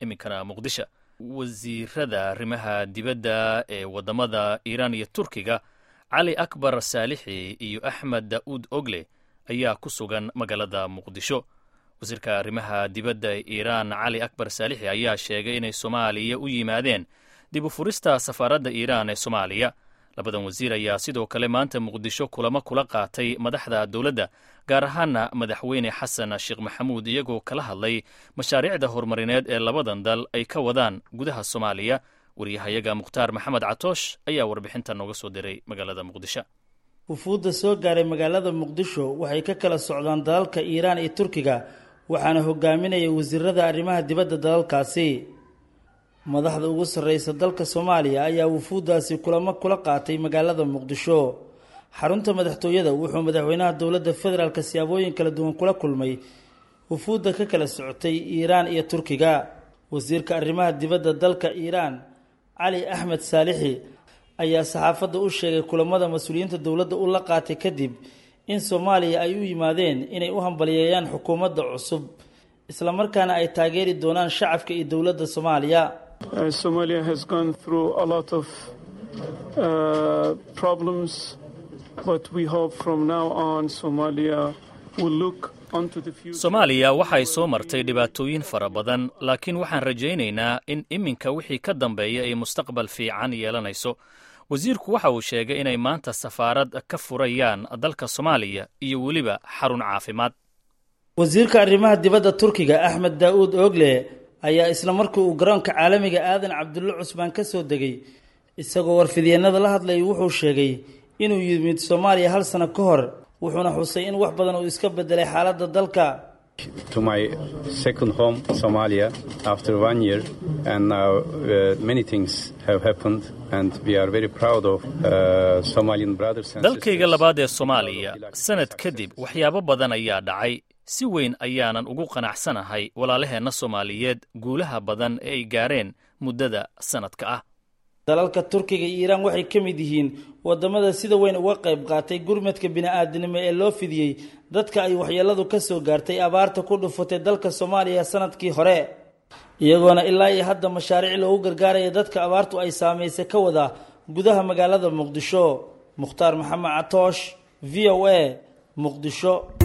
iminkana muqdisho wasiirada arrimaha dibadda ee waddamada iiraan iyo turkiga cali akbar saalixi iyo axmed daa'uud ogle ayaa ku sugan magaalada muqdisho wasiirka arrimaha dibadda ee iiraan cali akbar saalixi ayaa sheegay inay soomaaliya u yimaadeen dib u furista safaaradda iiraan ee soomaaliya labadan wasiir ayaa sidoo kale maanta muqdisho kulamo kula qaatay madaxda dowladda gaar ahaana madaxweyne xasan sheekh maxamuud iyagoo kala hadlay mashaariicda horumarineed ee labadan dal ay ka wadaan gudaha soomaaliya waryahayaga mukhtaar maxamed catoosh ayaa warbixinta nooga soo diray magaalada muqdisho wufuudda soo gaaray magaalada muqdisho waxay ka kala socdaan dalalka iiraan iyo turkiga waxaana hogaaminaya wasiirada arrimaha dibadda dalalkaasi madaxda ugu sarreysa dalka soomaaliya ayaa wufuuddaasi kulamo kula qaatay magaalada muqdisho xarunta madaxtooyada wuxuu madaxweynaha dowladda federaalk siyaabooyin kala duwan kula kulmay wufuudda ka kala socotay iiraan iyo turkiga wasiirka arrimaha dibadda dalka iiraan cali axmed saalixi ayaa saxaafadda u sheegay kulamada mas-uuliyiinta dowladda u la qaatay kadib in soomaaliya ay u yimaadeen inay u hambaliyeeyaan xukuumadda cusub islamarkaana ay taageeri doonaan shacabka iyo dowladda soomaaliya Somalia has gone through a lot of uh, problems, but we hope from now on Somalia will look onto the future. soomaaliya waxay soo martay dhibaatooyin fara badan laakiin waxaan rajaynaynaa in iminka wixii ka dambeeya ay mustaqbal fiican yeelanayso wasiirku waxa uu sheegay inay maanta safaarad ka furayaan dalka soomaaliya iyo weliba xarun caafimaad wasiirka arrimaha dibadda turkiga axmed daa'uud oogle ayaa isla markii uu garoonka caalamiga aadan cabdulle cusmaan ka soo degay isagoo warfidyeenada la hadlayay wuxuu sheegay inuu yimid soomaaliya hal sano ka hor wuxuuna xusay in wax badan uu iska bedelay xaaladda dalka to my second home, Somalia, after one year, and now uh, many things have happened, and we are very proud of uh, Somalian brothers and dalkayga sisters. labaad ee soomaaliya sanad kadib waxyaabo badan ayaa dhacay si weyn ayaanan ugu qanacsanahay walaalaheenna soomaaliyeed guulaha badan ee ay gaareen muddada sanadka ah dalalka turkiga iyo iiraan waxay ka mid yihiin wadamada sida weyn uga qayb qaatay gurmadka bini-aadinimo ee loo fidiyey dadka ay waxyeeladu ka soo gaartay abaarta ku dhufatay dalka soomaaliya sanadkii hore iyagoona ilaa iyo hadda mashaariic loogu gargaaraya dadka abaartu ay saameysay ka wada gudaha magaalada muqdisho mukhtaar maxamed catoosh v o a muqdisho